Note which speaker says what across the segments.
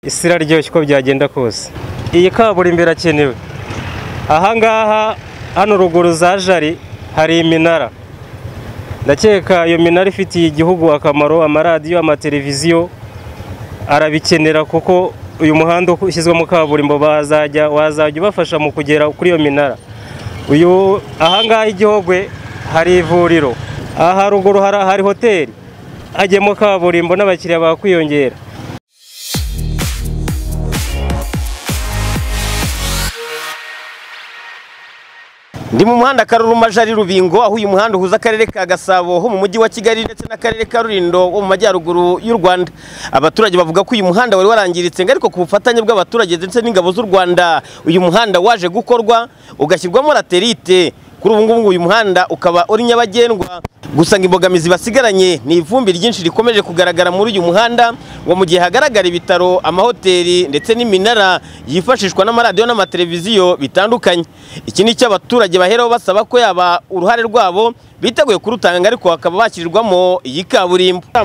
Speaker 1: isi iraryoshye uko byagenda kose iyi kaburimbo irakenewe ahangaha hano ruguru za jari hari iminara ndakeka iyo minara ifitiye igihugu akamaro amaradiyo amateleviziyo arabikenera kuko uyu muhanda ushyizwemo kaburimbo bazajya wazajya ubafasha mu kugera kuri iyo minara uyu ahangaha igihogwe hari ivuriro aha ruguru hari hoteli hajyemo kaburimbo n'abakiriya bakwiyongera
Speaker 2: Ndi mu muhanda Karuruma Jari Rubingo aho uyu muhanda uhuza akarere ka Gasabo ho mu mujyi wa Kigali ndetse n'akarere ka Rulindo wo mu majyaruguru y'u Rwanda. Abaturage bavuga ko uyu muhanda wari warangiritse ngo ariko ku bufatanye bw'abaturage ndetse n'ingabo z'u Rwanda uyu muhanda waje gukorwa ugashyirwamo laterite. Kuri ubu ngubu uyu muhanda ukaba uri nyabagendwa gusa ngo imbogamizi basigaranye ni ivumbi ryinshi rikomeje kugaragara muri uyu muhanda ngo mu gihe hagaragara ibitaro amahoteli ndetse n'iminara yifashishwa n'amaradiyo n'amateleviziyo bitandukanye iki ni icyo abaturage baheraho basaba ko yaba uruhare rwabo biteguye kurutanga ariko bakaba bashyirirwamo iyi kaburimbo nta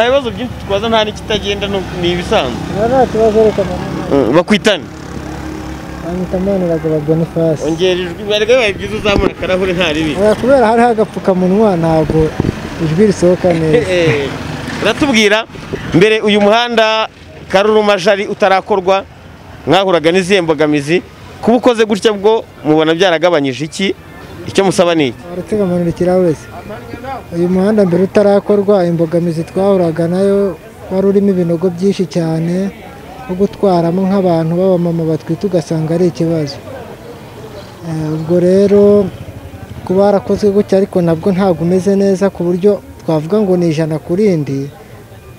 Speaker 2: bibazo byinshi twaza nta n'ikitagenda ni ibisanzwe
Speaker 3: nta kibazo reka mama
Speaker 2: bakwitane
Speaker 3: banyita manuraga bagana ifasi
Speaker 2: ongera ijwi bibaye byiza uzamura akarahure nta ribi
Speaker 3: Oya, kubera hariho agapfukamunwa ntabwo ijwi risohoka neza
Speaker 2: Eh, uratubwira mbere uyu muhanda karuruma jari utarakorwa mwahuraga n'izihe mbogamizi kuba ukoze gutya bwo mubona byaragabanyije iki icyo musaba ni iki
Speaker 3: baratega amanura ikirahure se uyu muhanda mbere utarakorwa imbogamizi twahuraga nayo wari urimo ibinogo byinshi cyane nko gutwaramo nk'abantu b'abamama batwite ugasanga ari ikibazo Eh, ubwo rero kuba warakozwe gutya ariko nabwo ntabwo umeze neza ku buryo twavuga ngo ni ijana ku rindi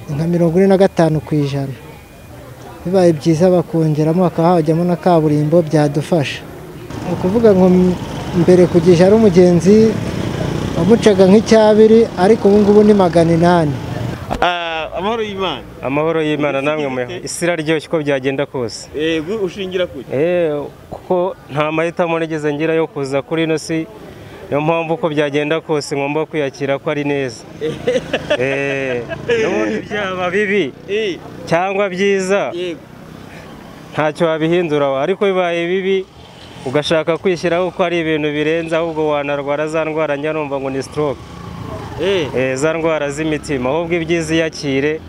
Speaker 3: ni nka mirongo ine na gatanu ku ijana bibaye byiza bakongeramo hakaba hajyamo na kaburimbo byadufasha ni ukuvuga ngo m- mbere ku gishari umugenzi wamucaga nk'icyabiri ariko ubu ngubu ni magana inani
Speaker 2: Ah, amahoro y'imana
Speaker 1: amahoro y'imana namwe muhe isi iraryoshye uko byagenda kose
Speaker 2: yego ushingira kuki
Speaker 1: Eh, kuko nta mahitamo nigeze ngira yo kuza kuri ino si niyo mpamvu uko byagenda kose ngomba kwiyakira ko ari neza Eh, n'ubundi byaba bibi
Speaker 2: Eh,
Speaker 1: cyangwa byiza
Speaker 2: yego
Speaker 1: ntacyo wabihindura ariko bibaye bibi ugashaka kwishyiraho ko ari ibintu birenze ahubwo wanarwara za ndwara njya numva ngo ni stroke
Speaker 2: Eh,
Speaker 1: Eh, za ndwara z'imitima ahubwo ibyiza iyakire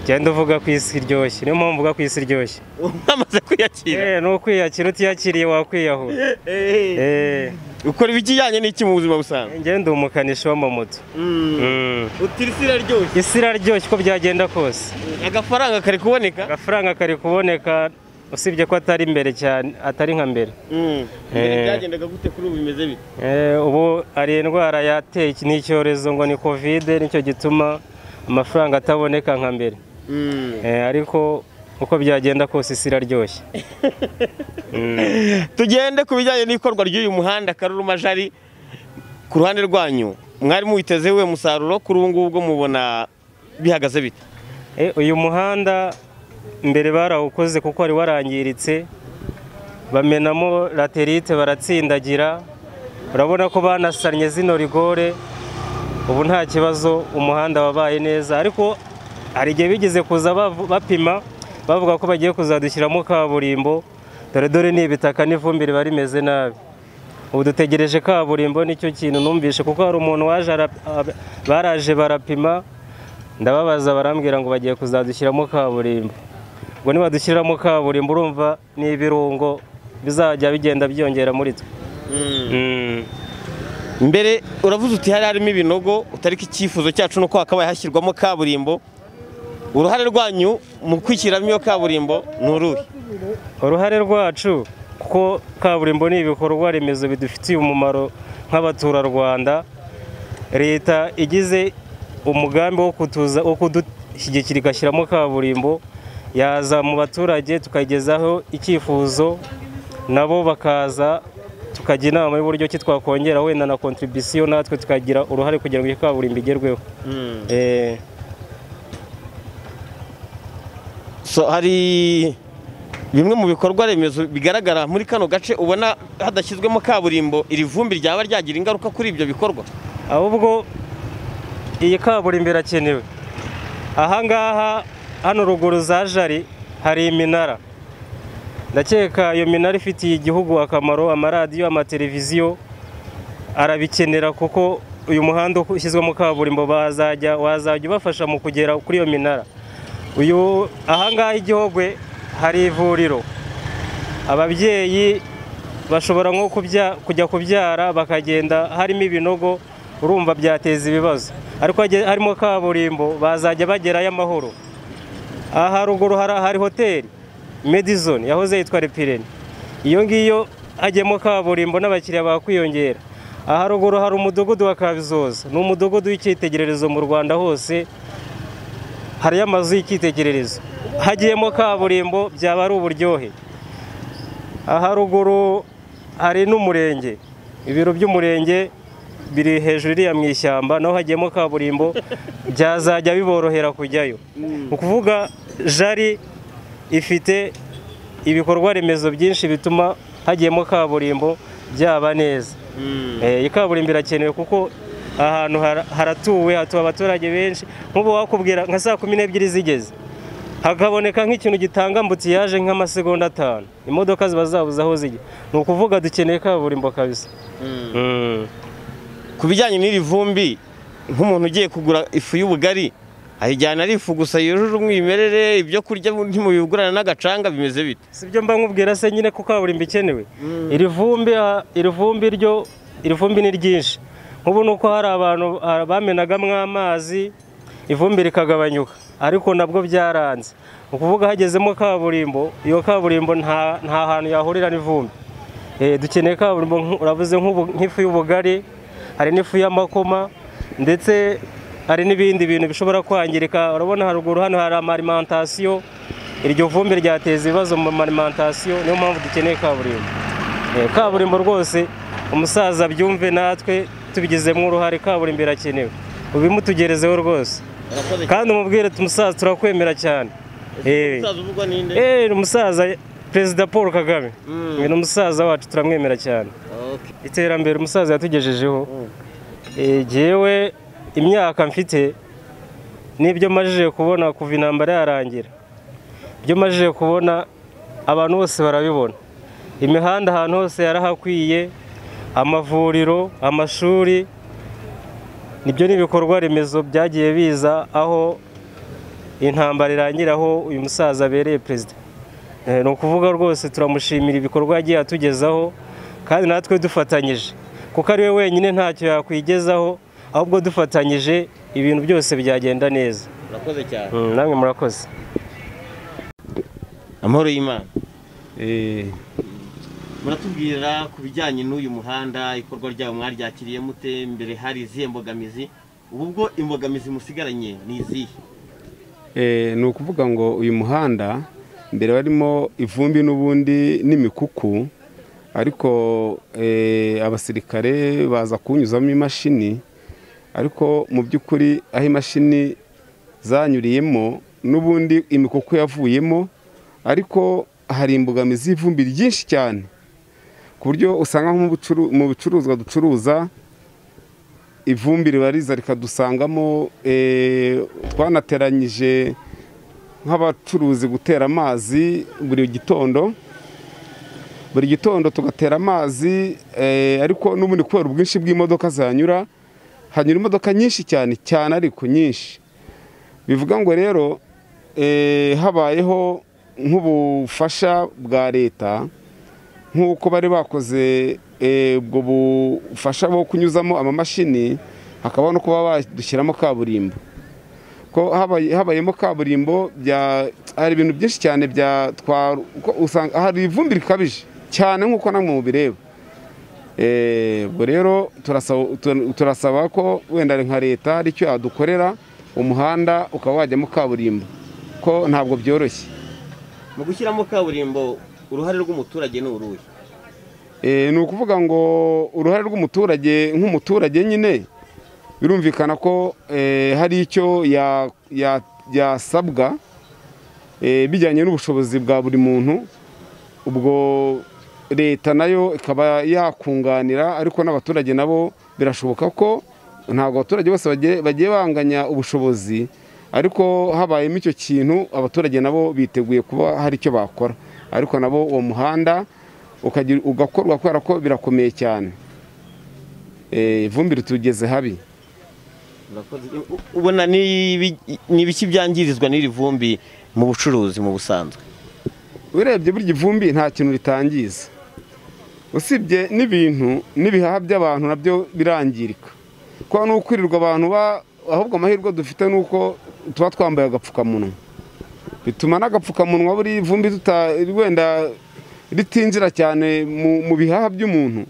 Speaker 1: genda uvuga ko isi iryoshye niyo mpamvu uvuga ko isi iryoshye
Speaker 2: wamaze kwiyakira
Speaker 1: Eh, ni ukwiyakira utiyakiriye wakwiyahura
Speaker 2: Eh,
Speaker 1: Eh,
Speaker 2: ukora ibijyanye n'iki mu buzima busanzwe
Speaker 1: njye ndi umukanishi w'amamoto Mm.
Speaker 2: utirisi iraryoshye
Speaker 1: isi iraryoshye uko byagenda kose
Speaker 2: agafaranga kari kuboneka
Speaker 1: agafaranga kari kuboneka usibye ko atari imbere cyane atari nka mbere
Speaker 2: Mm. Mbere
Speaker 1: Eh.
Speaker 2: byagendaga gute kuri ubu bimeze bite
Speaker 1: Eh, ubu hari indwara yateye iki- ni icyorezo ngo ni kovide nicyo gituma amafaranga ataboneka nka mbere
Speaker 2: Mm.
Speaker 1: Eh, ariko uko byagenda kose isi iraryoshye Mm.
Speaker 2: tugende ku bijyanye n'ikorwa ry'uyu muhanda karuruma jari ku ruhande rwanyu mwari muwitezeho uwo musaruro kuri ubu ngubu bwo mubona bihagaze bite
Speaker 1: Eh, uyu muhanda mbere barawukoze kuko wari warangiritse bamenamo laterite baratsindagira urabona ko banasannye zino rigore ubu nta kibazo umuhanda wabaye neza ariko hari igihe bigeze kuza bavu- bapima bavuga ko bagiye kuzadushyiramo kaburimbo dore dore ni ibitaka n'ivumbi riba rimeze nabi ubu dutegereje kaburimbo nicyo kintu numvishe kuko hari umuntu waje ara- ab- baraje barapima ndababaza barambwira ngo bagiye kuzadushyiramo kaburimbo ngo nibadushyiramo kaburimbo urumva ni ibirungo bizajya bigenda byiyongera muri twe Mm.
Speaker 2: mbere uravuze uti hari harimo ibinogo utariko icyifuzo cyacu nuko hakabaye hashyirwamo kaburimbo uruhare rwanyu mu kwishyiramo iyo kaburimbo ni uruhe
Speaker 1: uruhare rwacu kuko kaburimbo ni ibikorwa remezo bidufitiye umumaro nk'abaturarwanda leta igize umugambi wo kutuza wo kudushyigikira igashyiramo kaburimbo yaza mu baturage tukagezaho icyifuzo nabo bakaza tukajya inama y'uburyo ki twakongera wenda na kontribisiyo natwe tukagira uruhare kugira ngo iyo kaburimbo igerweho Eh,
Speaker 2: So, hari bimwe mu bikorwa remezo bigaragara muri kano gace ubona hadashyizwemo kaburimbo iri vumbi ryaba ryagira ingaruka kuri ibyo bikorwa
Speaker 1: ahubwo iyi kaburimbo irakenewe ahangaha hano ruguru za jari hari iminara ndakeka iyo minara ifitiye igihugu akamaro amaradiyo amateleviziyo arabikenera kuko uyu muhanda ushyizwemo kaburimbo bazajya wazajya ubafasha mu kugera kuri iyo minara uyu ahangaha igihogwe hari ivuriro ababyeyi bashobora nko kujya kubyara bakagenda harimo ibinogo urumva byateza ibibazo ariko harimo kaburimbo bazajya bagerayo amahoro aha haruguru hari hoteli medizone yahoze yitwa repireni iyo ngiyo hajyemo kaburimbo n'abakiriya bakwiyongera aha haruguru hari umudugudu wa kabizoza ni umudugudu w'icyitegererezo mu rwanda hose hariyo amazu y'icyitegererezo hagiyemo kaburimbo byaba ari uburyohe haruguru hari n'umurenge ibiro by'umurenge biri hejuru iriya mu ishyamba naho hagiyemo kaburimbo byazajya biborohera kujyayo ni ukuvuga jari ifite ibikorwa remezo byinshi bituma hagiyemo kaburimbo byaba neza iyi kaburimbo irakenewe kuko ahantu haratuwe hatuwe abaturage benshi nk'ubu wakubwira nka saa kumi n'ebyiri zigeze hakaboneka nk'ikintu gitanga mbutiyaje nk'amasegonda atanu imodoka ziba zabuze aho zijya ni ukuvuga dukeneye kaburimbo kabisa
Speaker 2: ku bijyanye n'iri vumbi nk'umuntu ugiye kugura ifu y'ubugari ayijyana ari ifu gusa yujuje umwimerere ibyo kurya ntimubigurana n'agacanga bimeze bite
Speaker 1: si byo mba nkubwira se nyine ko kaburimbo ikenewe iri vumbi iri vumbi ryo iri vumbi ni ryinshi nk'ubu ni uko hari abantu bamenagamo amazi ivumbi rikagabanyuka ariko nabwo byaranze ni ukuvuga hagezemo kaburimbo iyo kaburimbo nta hantu yahurira n'ivumbi dukeneye kaburimbo uravuze nk'ifu y'ubugari hari n'ifu y'amakoma ndetse hari n'ibindi bintu bishobora kwangirika urabona haruguru hano hari amarimantasiyo iryo vumbi ryateza ibibazo mu marimantasiyo niyo mpamvu dukeneye kaburimbo kaburimbo rwose umusaza byumve natwe tubigizemo uruhare kaburimbo irakenewe ubimutugerezeho rwose kandi umubwire umusaza turakwemera cyane umusaza perezida paul kagame ni umusaza wacu turamwemera cyane iterambere umusaza yatugejejeho ngewe imyaka mfite n'ibyo majije kubona kuva intambara yarangira ibyo majije kubona abantu bose barabibona imihanda ahantu hose yarahakwiye amavuriro amashuri nibyo ni ibikorwa remezo byagiye biza aho intambara irangira aho uyu musaza abereye perezida ni ukuvuga rwose turamushimira ibikorwa yagiye atugezaho kandi natwe dufatanyije kuko ari we wenyine ntacyo yakwigezaho ahubwo dufatanyije ibintu byose byagenda neza
Speaker 2: murakoze cyane
Speaker 1: namwe murakoze
Speaker 2: amahoro y'imana muratubwira ku bijyanye n'uyu muhanda ikorwa ryawo mwaryakiriye mute mbere hari izihe mbogamizi ubu bwo imbogamizi musigaranye ni izihe
Speaker 4: ni ukuvuga ngo uyu muhanda mbere barimo ivumbi n'ubundi n'imikuku ariko abasirikare baza kuwunyuzamo imashini ariko mu by'ukuri aho imashini zanyuriyemo n'ubundi imikuku yavuyemo ariko hari imbogamizi y'ivumbi ryinshi cyane ku buryo usanga mu bicuruzwa ducuruza ivumbi ribariza rikadusangamo twanateranyije nk'abacuruzi gutera amazi buri gitondo buri gitondo tugatera amazi ariko n'ubundi kubera ubwinshi bw'imodoka zihanyura hanyura imodoka nyinshi cyane cyane ariko nyinshi bivuga ngo rero habayeho nk'ubufasha bwa leta nk'uko bari bakoze ubwo bufasha bwo kunyuzamo amamashini hakaba no kuba badushyiramo kaburimbo ko habayemo kaburimbo hari ibintu byinshi cyane usanga hari ivumbi rikabije cyane nk'uko namwe mubireba ubwo rero turasaba ko wenda nka leta hari icyo yadukorera umuhanda ukaba wajyamo kaburimbo ko ntabwo byoroshye
Speaker 2: mu gushyiramo kaburimbo uruhare rw'umuturage ni uruhe
Speaker 4: ni ukuvuga ngo uruhare rw'umuturage nk'umuturage nyine birumvikana ko hari icyo yasabwa bijyanye n'ubushobozi bwa buri muntu ubwo leta nayo ikaba yakunganira ariko n'abaturage nabo birashoboka ko ntabwo abaturage bose bagiye banganya ubushobozi ariko habayemo icyo kintu abaturage nabo biteguye kuba hari icyo bakora ariko nabo uwo muhanda ukagira- ugakorwa kubera ko birakomeye cyane Eh, ivumbi ritugeze habi
Speaker 2: ubona ni ibi- ni ibiki byangirizwa n'iri vumbi mu bucuruzi mu busanzwe
Speaker 4: urebye burya ivumbi nta kintu ritangiza usibye n'ibintu n'ibihaha by'abantu nabyo birangirika kuko ni ukwirirwa abantu ba- ahubwo amahirwe dufite ni uko tuba twambaye agapfukamunwa bituma n'agapfukamunwa buri vumbi tuta wenda ritinjira cyane mu, mu bihaha by'umuntu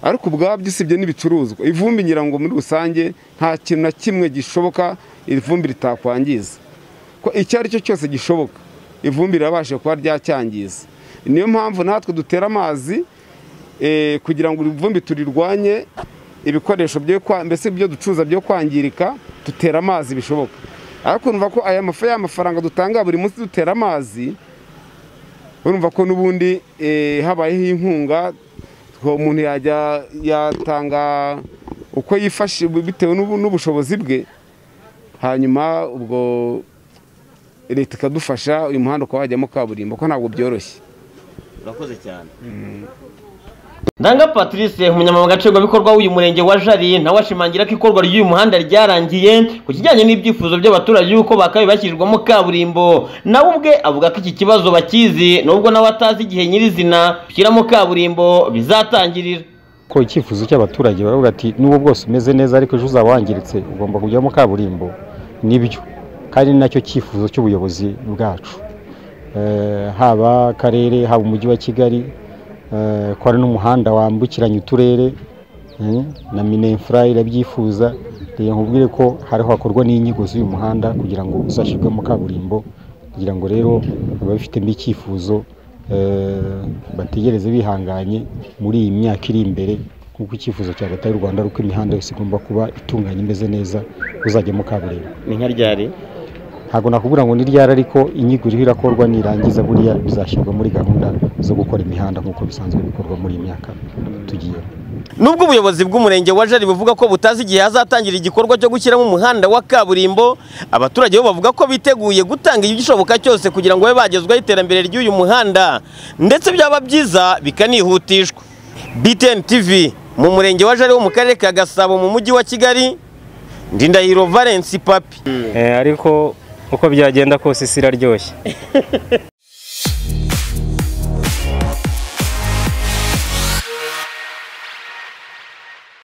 Speaker 4: ariko ubwabyo usibye n'ibicuruzwa ivumbi ngira ngo muri rusange nta kintu na kimwe gishoboka iri vumbi ritakwangiza ko icyo ari cyo cyose gishoboka ivumbi rirabasha kuba ryacyangiza niyo mpamvu natwe dutera amazi eh, kugira ngo ivumbi turirwanye ibikoresho byo kwa- mbese ibyo ducuruza byo kwangirika dutera amazi bishoboka ariko urumva ko aya mafa ya mafaranga dutanga buri munsi dutera amazi urumva ko n'ubundi eh, habayeho inkunga ko umuntu yajya yatanga uko yifashe bitewe n'ubu- n'ubushobozi bwe hanyuma ubwo leta ikadufasha uyu muhanda ukaba wajyamo kaburimbo ko ntabwo byoroshye
Speaker 2: urakoze cyane ndanga patrice umunyamabanga nshingwabikorwa w'uyu murenge wa jari nawe ashimangira ko ikorwa ry'uyu muhanda ryarangiye ku kijyanye n'ibyifuzo by'abaturage y'uko bakabaye bashyirirwamo kaburimbo nawe ubwe avuga ko iki kibazo bakizi nubwo nawe atazi igihe nyirizina gushyiramo kaburimbo bizatangirira
Speaker 5: ko icyifuzo cy'abaturage baravuga ati n'ubwo bwose umeze neza ariko ejo uzaba wangiritse ugomba kujyamo kaburimbo nibyo kandi ni nacyo cyifuzo cy'ubuyobozi bwacu Eh, haba akarere haba umujyi wa kigali eh, ko hari n'umuhanda wambukiranya uturere eh, na minefura irabyifuza reka nkubwire ko hariho hakorwa n'inyigo z'uyu muhanda kugira ngo uzashyirwemo kaburimbo kugira ngo rero ababifitemo icyifuzo eh, bategereze bihanganye muri iyi myaka iri imbere nk'uko icyifuzo cya leta y'u rwanda ari uko imihanda yose igomba kuba itunganye imeze neza uzajyamo kaburimbo
Speaker 2: ni nka ryari
Speaker 5: ntabwo nakubwira ngo ni ryari ariko inyigo iriho irakorwa nirangiza buriya bizashyirwa muri gahunda zo gukora imihanda nk'uko bisanzwe bikorwa muri iyi myaka tugiyemo
Speaker 2: nubwo ubuyobozi bw'umurenge wa jari buvuga ko butazi igihe hazatangira igikorwa cyo gushyiramo umuhanda wa kaburimbo abaturage bo bavuga ko biteguye gutanga igishoboka cyose kugira ngo babe bagezwaho iterambere ry'uyu muhanda ndetse byaba byiza bikanihutishwa btn tv mu murenge wa jari wo mu karere ka gasabo mu mujyi wa kigali ndindahiro valence papi
Speaker 1: Eh, ariko uko byagenda kose isi iraryoshye